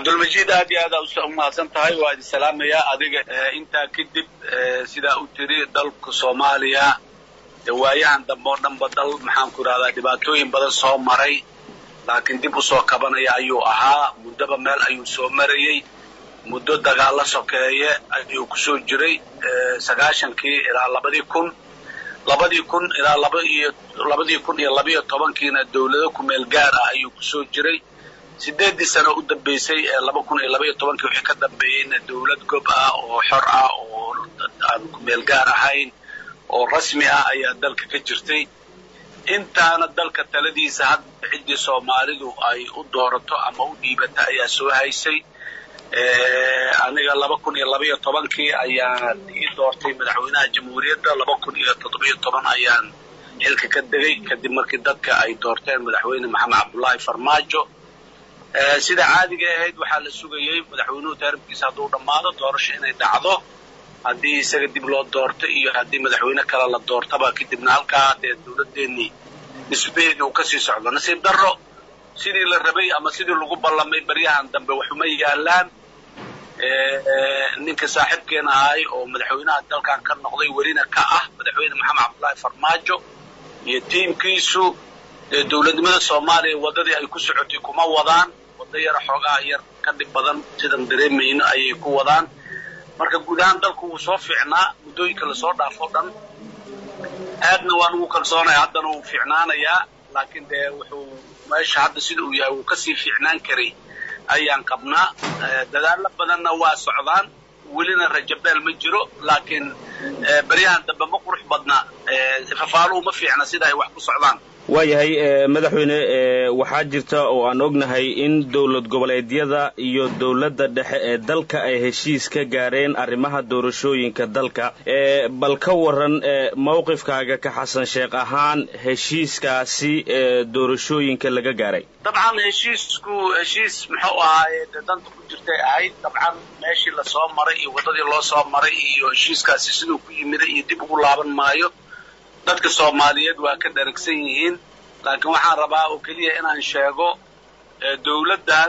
cabdulmajiid aad iyo aada u mahadsan tahay waa idin salaamayaa adiga intaa kadib sidaa u tiri dalka soomaaliya waayahan dambe oo dhanba dal maxaan ku idhahdaa dhibaatooyin badan soo maray laakiin dib usoo kabanaya ayuu ahaa muddoba meel ayuu soo marayey muddo dagaalla sokeeye ayuu kusoo jiray sagaashankii ilaa labadii kun labadii kun ilaa laba iyo labadii kun iyo labiyo tobankiina dawlado kumeel gaar ah ayuu kusoo jiray sideeddii sano u dambaysay ee laba kun iyo labaiyo tobankii wixii ka dambeeyeyna dawlad gob ah oo xor ah oo aan kumeel gaar ahayn oo rasmi ah ayaa dalka ka jirtay intaana dalka taladiisa hadda ciddii soomaalidu ay u doorato ama u dhiibata ayaa soo haysay aniga laba kun iyo labaiyo tobankii ayaan ii doortay madaxweynaha jamhuuriyadda laba kun iyo toddobiyo toban ayaan xilka ka degay kadib markii dadka ay doorteen madaxweyne maxamed cabdullaahi farmaajo sida caadiga ahayd waxaa la sugayey madaxweynuhu taaribkiisa hadduu dhammaado doorasho inay dhacdo haddii isaga dib loo doorto iyo haddii madaxweyne kale la doortaba kadibna halkaa dee dawladdeenii nisbaheedii uu kasii socdo nasiib darro sidii la rabay ama sidii lagu ballamay baryahan dambe waxuma yaalaan ninka saaxiibkeena ahay oo madaxweynaha dalkan ka noqday welina ka ah madaxweyne maxamed cabdullaahi farmaajo iyo tiimkiisu dee dawladnimada soomaaliya waddadii ay ku socotay kuma wadaan waddo yara xoogaa yar ka dhib badan sidan dareemayno ayay ku wadaan marka guud ahaan dalku wuu soo fiicnaa muddooyinka lasoo dhaafo dhan aadna waan ugu kalsoonaya haddana wuu fiicnaanayaa laakiin dee wuxuu meesha hadda sida uu yahay wuu kasii fiicnaan karay ayaan qabnaa dadaallo badanna waa socdaan welina rajabeel ma jiro laakiin baryahan dambe ma qurux badna fafaaluhu ma fiicna sida ay wax ku socdaan waayahay madaxweyne waxaa jirta oo aan ognahay in dowlad goboleedyada iyo dowladda dhexe ee dalka ay heshiis ka gaareen arrimaha doorashooyinka dalka bal ka waran mawqifkaaga ka xasan sheekh ahaan heshiiskaasi doorashooyinka laga gaaray dabcan heshiisku heshiis muxuu ahaaye dee danta ku jirtay ahayd dabcan meeshii lasoo maray iyo waddadii loo soo maray iyo heshiiskaasi siduu ku yimiday iyo dib ugu laaban maayo dadka soomaaliyeed waa ka dharagsan yihiin laakiin waxaan rabaa oo keliya inaan sheego dawladdan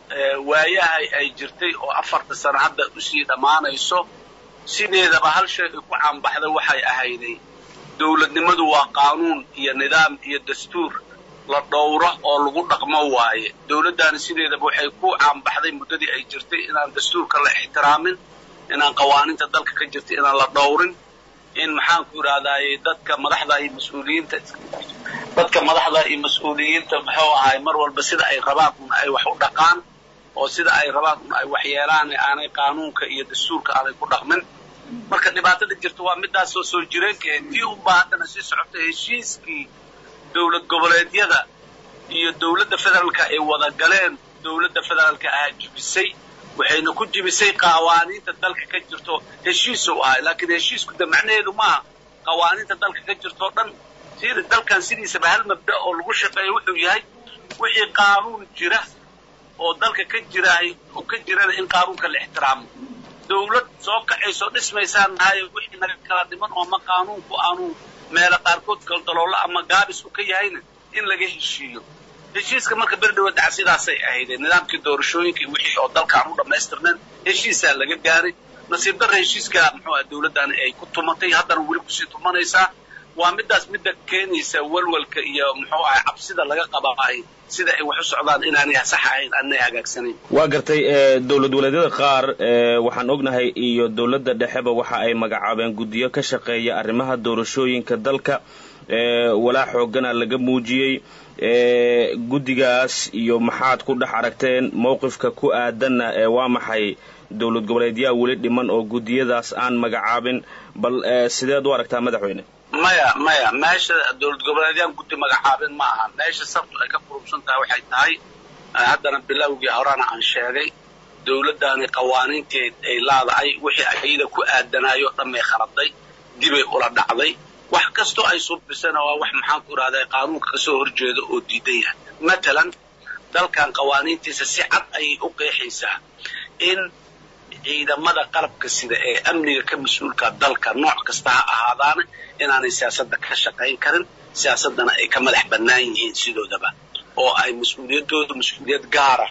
waayahay ay jirtay oo afarta sano hadda usii dhammaanayso sideedaba hal shay ay ku caanbaxday waxay ahayday dawladnimadu waa qaanuun iyo nidaam iyo dastuur la dhowro oo lagu dhaqmo waaye dawladdaani sideedaba waxay ku caanbaxday muddadii ay jirtay inaan dastuurka la ixtiraamin inaan qawaaniinta dalka ka jirtay inaan la dhowrin in maxaan ku idhahdaaye dadka madaxda iyo mas-uuliyiinta dadka madaxda iyo mas-uuliyiinta muxuu ahay mar walba sida ay rabaan un ay wax u dhaqaan oo sida ay rabaan un ay wax yeelaan aanay qaanuunka iyo dastuurka aanay ku dhaqmin marka dhibaatada jirta waa midaasoo soo jireenka tii unbaa haddana sii socota heshiiskii dowlad goboleedyada iyo dowladda federaalka ay wada galeen dowladda federaalka ahaa jibisay waxayna ku jibisay qawaaniinta dalka ka jirto heshiis u ahay laakiin heshiisku de macnaheedu maaha qawaaniinta dalka ka jirtoo dhan sida dalkan sidiisaba hal mabda oo lagu shaqeeya wuxuu yahay wixii qaanuun jira oo dalka ka jiraay oo ka jirana in qaanuunka la ixtiraamo dawlad soo kacaysoo dhismaysaan nahay wixii naga kala dhiman oo ama qaanuunku aanu meelo qaarkood kaldaloolo ama gaabis u ka yahayna in laga heshiiyo heshiiska marka berdhawa daca sidaasay ahaydeen nidaamkii doorashooyinka iyo wixii oo dalka aan u dhammaystirnayn heshiisaa laga gaaray nasiib darra heshiiska muxuu ah dawladdaani ay ku tumatay haddana weli kusii tumanaysaa waa midaas midda keenaysa walwalka iyo muxuu ahay cabsida laga qabaahay sida ay wax u socdaan inaanay sax ahayn aanay hagaagsanayn waa gartay dowlad waleedyada qaar waxaan ognahay iyo dowladda dhexeba waxa ay magacaabeen guddiyo ka shaqeeya arrimaha doorashooyinka dalka walaa xoogana laga muujiyey guddigaas iyo maxaad ku dhex aragteen mowqifka ku aadanna waa maxay dowlad goboleedyaha weli dhiman oo guddiyadaas aan magacaabin bal sideed u aragtaa madaxweyne maya maya meesha dowlad goboleedyaan guddi magacaabin ma aha meesha sabtu ay ka qurubsan tahay waxay tahay haddana bilowgii horena aan sheegay dawladdaani qawaaniintii ay laadahay wixii ayada ku aadanaayoo dhan bay khaladay dibay ula dhacday wax kastoo ay suubisana waa wax maxaan ku idhahdaa qaanuunka kasoo horjeeda oo diidan yahay matalan dalkan qawaaniintiisa si cad ayay u qeexaysaa in ciidamada qalabka sida ee amniga ka mas-uulka dalka nooc kasta ha ahaadaana inaanay siyaasadda ka shaqayn karin siyaasaddana ay ka madax bannaan yihiin sidoodaba oo ay mas-uuliyaddooda mas-uuliyad gaara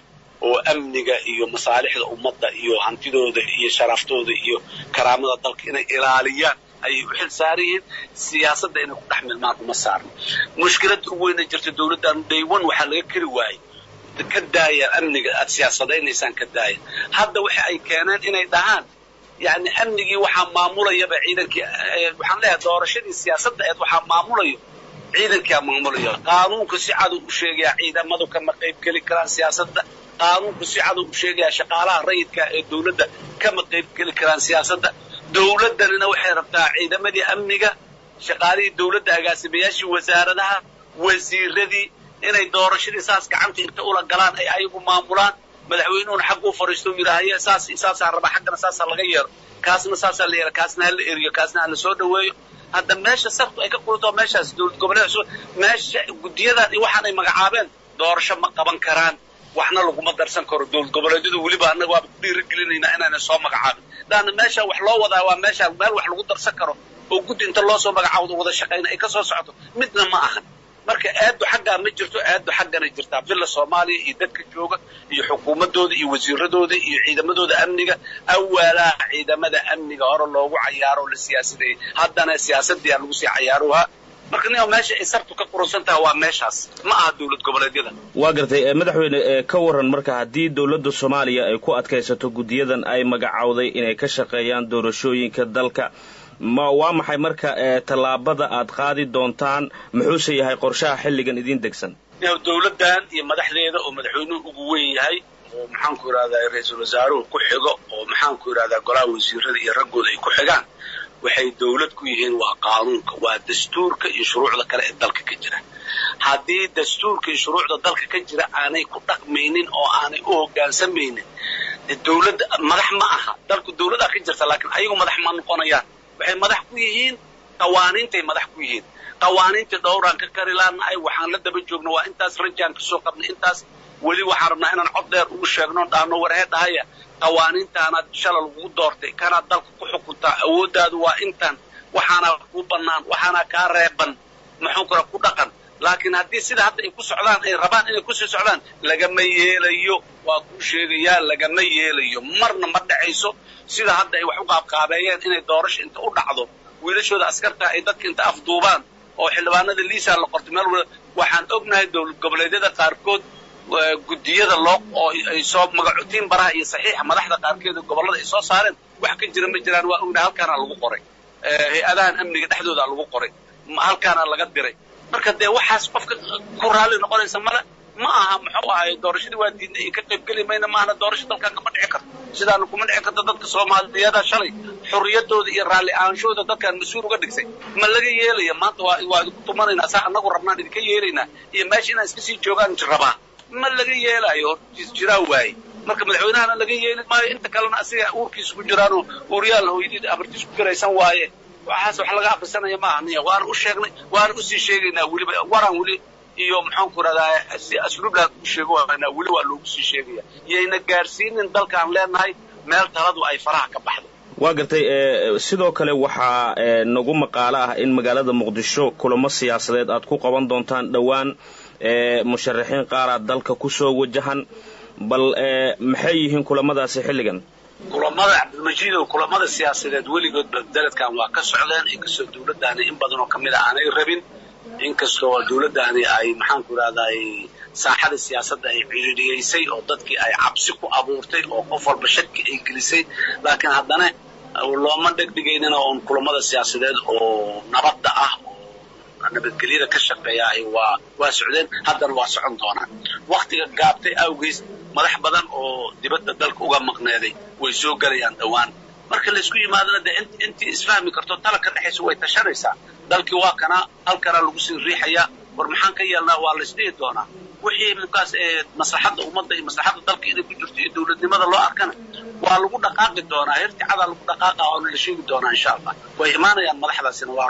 oo amniga iyo masaalixda ummadda iyo hantidooda iyo sharaftooda iyo karaamada dalka inay ilaaliyaan ayay u xil saaran yihiin siyaasadda inay ku dhex milmaan uma saarno mushkiladda ugu weyna jirta dawladdan daywan waxaa laga keri waayey ka daaya amniga aad siyaasadaynaysaan ka daaya hadda waxa ay keeneen inay dhahaan yani amnigii waxaa maamulayaba ciidankii waxaan leeyahay doorashadii siyaasadda eed waxaa maamulayo ciidankaa maamulayo qaanuunku si cadu u sheegayaa ciidamadu kama qayb geli karaan siyaasadda qaanuunku si cadu u sheegayaa shaqaalaha rayidka ee dawladda kama qayb geli karaan siyaasadda dawladdanina waxay rabtaa ciidamadii amniga shaqaalihii dawladda agaasimayaashii wasaaradaha wasiiradii inay doorashadii saas gacanta inta ula galaan ay ayagu maamulaan madaxweynuhuna xag u fariisto u yidhaahaye saas saasaa raba xaggana saasaa laga yeelo kaasna saasaa la yeela kaasna hala eriyo kaasna hala soo dhaweeyo hadda meesha sartu ay ka qulto meeshaas dowlad goboleed cusub meesha guddiyadan iyo waxaan ay magacaabeen doorasho ma qaban karaan waxna laguma darsan karo dowlad goboleedyadu weliba annaga waaba ku dhiirigelinaynaa inaana soo magacaabin laanna meesha wax loo wadaa waa meesha meel wax lagu darsan karo oo guddi inta loo soo magacaabo wada shaqayna ay ka soo socoto midna ma ahan marka aaddu xaggaa ma jirto aaddu xaggana jirtaa villa soomaaliya iyo dadka jooga iyo xukuumaddooda iyo wasiiradooda iyo ciidamadooda amniga awalaa ciidamada amniga hore loogu cayaaro la siyaasadeeyey haddana siyaasadii aa lagu sii cayaarohaa marka nin meesha ay sartu ka quransan tahay waa meeshaas ma aha dowlad goboleedyada waa gartay madaxweyne ka waran marka haddii dowladda soomaaliya ay ku adkaysato guddiyadan ay magacowday inay ka shaqeeyaan doorashooyinka dalka ma waa maxay marka tallaabada aad qaadi doontaan muxuuse yahay qorshaha xilligan idiin degsan dowladdan iyo madaxdeeda oo madaxweynuhu ugu weyn yahay oo maxaanku yidhahdaa ra-iisul wasaaruhu ku xigo oo maxaanku yidhahdaa golaha wasiirada iyo raggooda ay ku xigaan waxay dawlad ku yihiin waa qaanuunka waa dastuurka iyo shuruucda kale ee dalka ka jira haddii dastuurka iyo shuruucda dalka ka jira aanay ku dhaqmaynin oo aanay u hoggaansamaynin dawladda madax ma aha dalku dawladaa ka jirta laakiin ayagu madax ma noqonayaan waxay madax ku yihiin qawaaniintay madax ku yihiin qawaaniintii dhowraan ka kari laanahay waxaan la daba joogno waa intaas rajaan kasoo qabnay intaas weli waxaan rabnaa inaan cod dheer ugu sheegno dhaano warhee dhahaya qawaaniintaanaad shala lagugu doortay kanaad dalka ku xukuntaa awooddaadu waa intan waxaanaa kuu bannaan waxaanaa kaa reeban muxuu kale ku dhaqan laakiin haddii sida hadda ay ku socdaan ay rabaan inay kusii socdaan lagama yeelayo waa kuu sheegayaa lagama yeelayo marna ma dhacayso sida hadda ay wax u qaabqaabeeyeen inay doorasho inta u dhacdo wiilashooda askarta ay dadka inta afduubaan oo xildhibaanada liisaa la qortay meel wala waxaan ognahay dowlad goboleedyada qaarkood guddiyada loo oo ay soo magacotiin baraha iyo saxiixa madaxda qaarkeeda gobollada ay soo saareen wax ka jira ma jiraan waa ognahay halkaana lagu qoray hay-adahan amniga dhexdooda lagu qoray halkaana laga diray marka dee waxaas qofka ku raalli noqonaysa male ma aha muxuu ahay doorashadii waa diidna iyo ka qaybgeli mayna maahana doorasho dalkan kama dhici karto sidaana kuma dhici karto dadka soomaaliyeeda shalay xurriyaddooda iyo raalli ahaanshooda dadkaan mas-uul uga dhigsay ma laga yeelaya maanta waa waa idinku tumanaynaa saa annagu rabnaan idinka yeelaynaa iyo meesha inaan iska sii joogaan rabaa ma laga yeelaayo jiraa waaye marka madaxweynahana laga yeeli maayo inta kalena asiga uurkiisa ku jiraanoo uuryaal hooyadii abartiis ku garaysan waaye waxaas wax laga akrisanaya maaha niya waana u sheegnay waana usii sheegaynaa weliba waraan weli iyo maxaanku rahdaa si asluublaan u sheego waanaa weli waa loogu sii sheegaya yayna gaadhsiinin dalkaan leenahay meel taladu ay faraha ka baxdo waa gartay sidoo kale waxaa nagu maqaalo ah in magaalada muqdisho kulamo siyaasadeed aad ku qaban doontaan dhowaan musharaxiin qaaraad dalka kusoo wajahan bal maxay yihiin kulamadaasi xilligan kulamada cabdilmajiidow kulamada siyaasadeed weligoodba daladkan waa ka socdeen inkastoo dawladdaani in badan oo ka mid a aanay rabin inkastoo dawladdaani ay maxaanku idhahdaay saaxada siyaasadda ay cidhiidhiyaysay oo dadkii ay cabsi ku abuurtay oo qof walba shaki ay gelisay laakiin haddana looma dhegdhigaynina oon kulamada siyaasadeed oo nabadda ah nabadgelyada ka shaqeeya waa waa socdeen haddana waa socon doonaan waktiga gaabtay awgeys madax badan oo dibadda dalka uga maqneeday way soo gelayaan dhowaan marka laysku yimaadana dee intii isfahmi karto tala ka dhexaysa way tashanaysaa dalkii waa kana halkana lagu sii riixayaa war maxaan ka yeelnaa waa laysdhihi doonaa wixii markaas ee maslaxadda ummadda iyo maslaxadda dalka inay ku jirto iyo dawladnimada loo arkana waa lagu dhaqaaqi doonaa hirticadaa lagu dhaqaaqa waana la sheegi doonaa insha allah way imaanayaan madaxdaasina waa run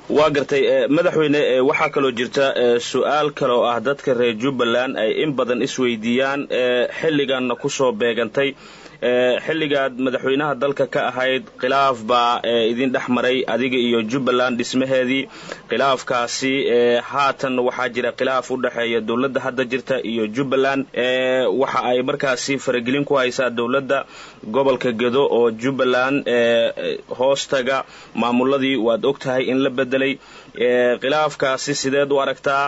waa gartay madaxweyne waxaa kaloo jirta su-aal kale oo ah dadka reer jubbaland ay in badan isweydiiyaan xilliganna kusoo beegantay xilligaad madaxweynaha dalka ka ahayd khilaaf baa idin dhex maray adiga iyo jubbaland dhismaheedii khilaafkaasi haatan waxaa jira khilaaf u dhexeeya dowladda hadda jirta iyo jubbaland waxa ay markaasi faragelin ku haysaa dowladda gobolka gedo oo jubbaland hoostaga maamuladii waad og tahay in la bedelay khilaafkaasi sideed u aragtaa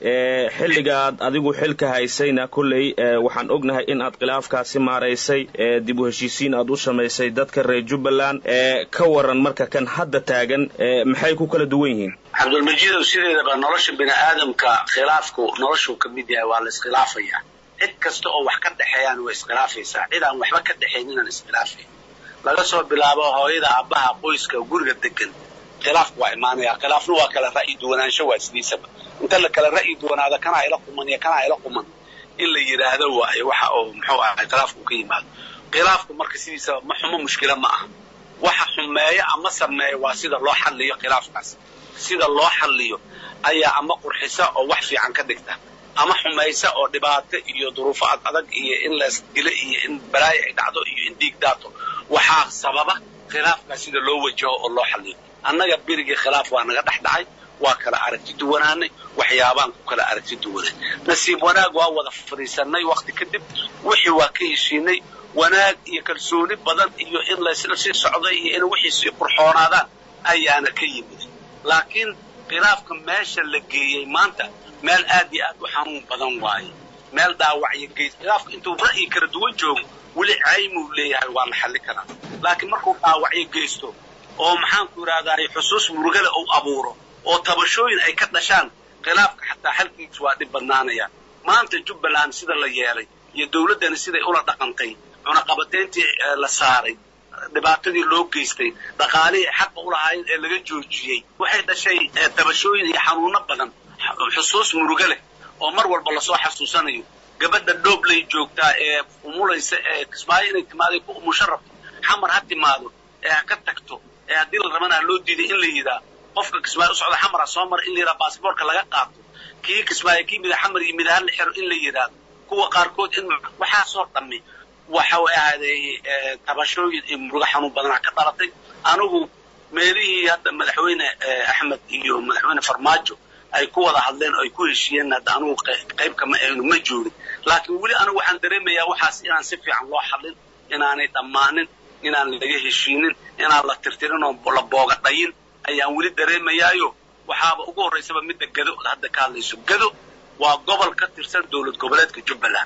xilligaad adigu xilka haysayna kolley waxaan ognahay in aad khilaafkaasi maaraysay dib u heshiisiin aad u samaysay dadka reer jubbaland ka waran marka kan hadda taagan maxay ku kala duwan yihiin cabdulmajiidow sideedaba nolosha bini aadamka khilaafku noloshuu ka mid yahay waa la iskhilaafaya cid kasta oo wax ka dhexeeyaan way iskhilaafaysaa cid aan waxba ka dhexaynin aan iskhilaafay laga soo bilaabo hooyada aabbaha qoyska guriga degan khilaafku waa imaanaya khilaafna waa kala ra'yi duwanaansho waa sidiisaba inta la kala ra'yi duwanaado kanaa ila quman iyo kanaa ila quman in la yidhaahdo waayo waxa oo muxuu ahay khilaafku ka yimaado khilaafku marka sidiisaba ma xumo mushkila ma aha waxa xumeeyo ama sameeyo waa sida loo xalliyo khilaafkaas sida loo xalliyo ayaa ama qurxisa oo wax fiican ka dhigta ama xumaysa oo dhibaato iyo duruufo ad adag iyo in la isdilo iyo in balaayo ay dhacdo iyo in dhiig daato waxaa sababa khilaafkaas sida loo wajaho oo loo xalliyo annaga berigii khilaaf waa naga dhex dhacay waa kala aragti duwanaanay waxyaabaan ku kala aragti duwanay nasiib wanaag waa wada fadhiisanay wakti kadib wixii waa ka heshiinay wanaag iyo kalsooni badan iyo in laysla sii socday iyo in wixii sii qurxoonaadaan ayaana ka yimid laakiin khilaafka meesha la geeyey maanta meel aad iyo aad u xanuun badan waaye meel dhaawacyo geys khilaafka intuu ra'yi kala duwan joogo weli caymuu leeyahay waa la xalli karaa laakiin markuu dhaawacyo geysto oo maxaanku idhahdaa xusuus murugale uu abuuro oo tabashooyin ay ka dhashaan khilaafka xataa xalkiis waa dhib badnaanaya maanta jubbaland sida la yeelay iyo dawladdani siday ula dhaqantay cunaqabatayntii la saaray dhibaatadii loo geystay dhaqaalihii xaqa u lahaayeen ee laga joojiyey waxay dhashay tabashooyin iyo xanuuno badan xusuus murugo leh oo mar walba lasoo xasuusanayo gabadha dhooblay joogtaa ee umulaysa ee kismaayo inay timaaday ku umusho rabto xamar ha timaado ee ha ka tagto ee haddii la rabana ha loo diiday in la yidhaa qofka kismaayo u socda xamar ha soo mara in la yidhaha baasboorka laga qaato kii kismaayo kii mida xamar iyo mida ha la xiro in la yidhaahdo kuwa qaarkood in waxaasoo dhammi waxa way ahaaday tabashooyin iyo murugo xanuun badanaa ka dhalatay anigu meelihii hadda madaxweyne axmed iyo madaxweyne farmaajo ay ku wada hadleen oo ay ku heshiiyeen hadda anugu qayb kama aynu ma joogin laakiin weli anigu waxaan dareemayaa waxaas inaan si fiican loo xallin inaanay dhammaanin inaan laga heshiinin inaan la tirtirin oo la booga dhayin ayaan weli dareemayaayo waxaaba ugu horraysaba midda gado hadda ka hadlayso gado waa gobol ka tirsan dowlad goboleedka jubbaland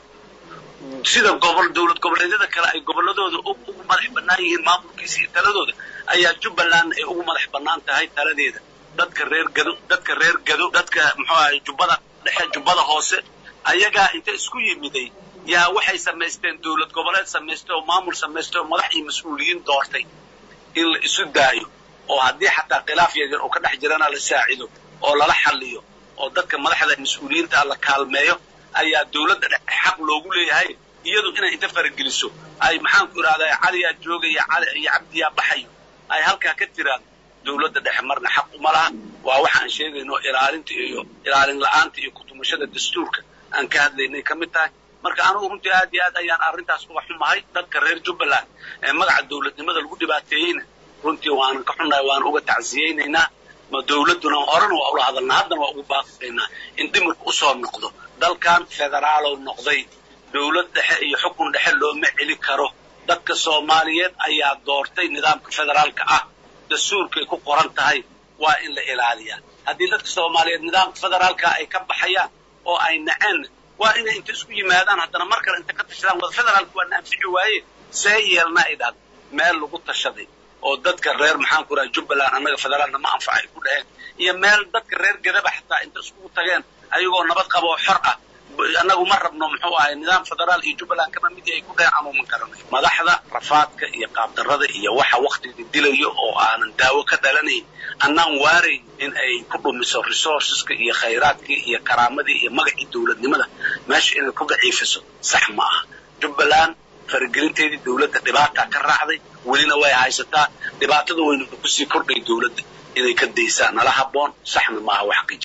sida gobol dowlad goboleedyada kale ay gobolladooda ugu madax bannaan yihiin maamulkiisa iyo taladooda ayaa jubbaland ay ugu madax bannaan tahay taladeeda dadka reer gado dadka reer gado dadka muxuu ahay jubbada dhexe jubbada hoose ayagaa inta isku yimiday yaa waxay samaysteen dowlad goboleed samaystay oo maamul samaystay oo madax iyo mas-uuliyiin doortay in la isu daayo oo haddii xataa khilaaf yaryar oo ka dhex jirana la saacido oo lala xalliyo oo dadka madaxda mas-uuliyiinta la kaalmeeyo ayaa dowladda dhexe xaq loogu leeyahay iyadu inay inta farageliso ay maxaanku idhahdaa caliyaa joogaya cali iyo cabdiyaa baxayo ay halkaa ka tiraan dowladda dhexe marna xaq uma laha waa waxa aan sheegayno ilaalinta iyo ilaalin la-aanta iyo kutumashada dastuurka aan ka hadlaynay ka mid tahay marka anugu runtii aad iyo aad ayaan arrintaas uga xumahay dadka reer jubbaland ee magaca dowladnimada lagu dhibaateeyeyna runtii waanan ka xunnahay waan uga tacsiyeynaynaa ma dowladduna horena waa ula hadalnaa haddana waa ugu baaqaynaa in dhimirku usoo noqdo dalkan federaalow noqday dowlad dhexe iyo xukun dhexe looma celi karo dadka soomaaliyeed ayaa doortay nidaamka federaalka ah dastuurkay ku qoran tahay waa in la ilaaliyaa haddii dadka soomaaliyeed nidaamka federaalka ay ka baxayaan oo ay naceen waa inay inta isku yimaadaan haddana mar kale inta ka tashadaan wada federaalka waa na anfici waaye see yeelna ay dhahdo meel lagu tashaday oo dadka reer maxaanku raha jubbaland annaga federaalna ma anfaca ay ku dhaheen iyo meel dadka reer gadaba xataa inta iskugu tageen ayagoo nabad qaba oo xor ah annagu ma rabno muxuu ahay nidaam federaal iyo jubbaland kama mid ay ku dhaheen anuuman garanay madaxda rafaadka iyo qaabdarrada iyo waxa waktiga dilayo oo aanan daawo ka dhalanayn annaan waarayn in ay ku dhumiso resourceska iyo khayraadkii iyo karaamadii iyo magacii dowladnimada meesha inay ku daciifiso sax ma aha jubbaland faragelinteedii dowladda dhibaataa ka raacday welina way haysataa dhibaatada waynu kusii kordhay dowladda inay ka daysaan nala habboon saxna maaha wax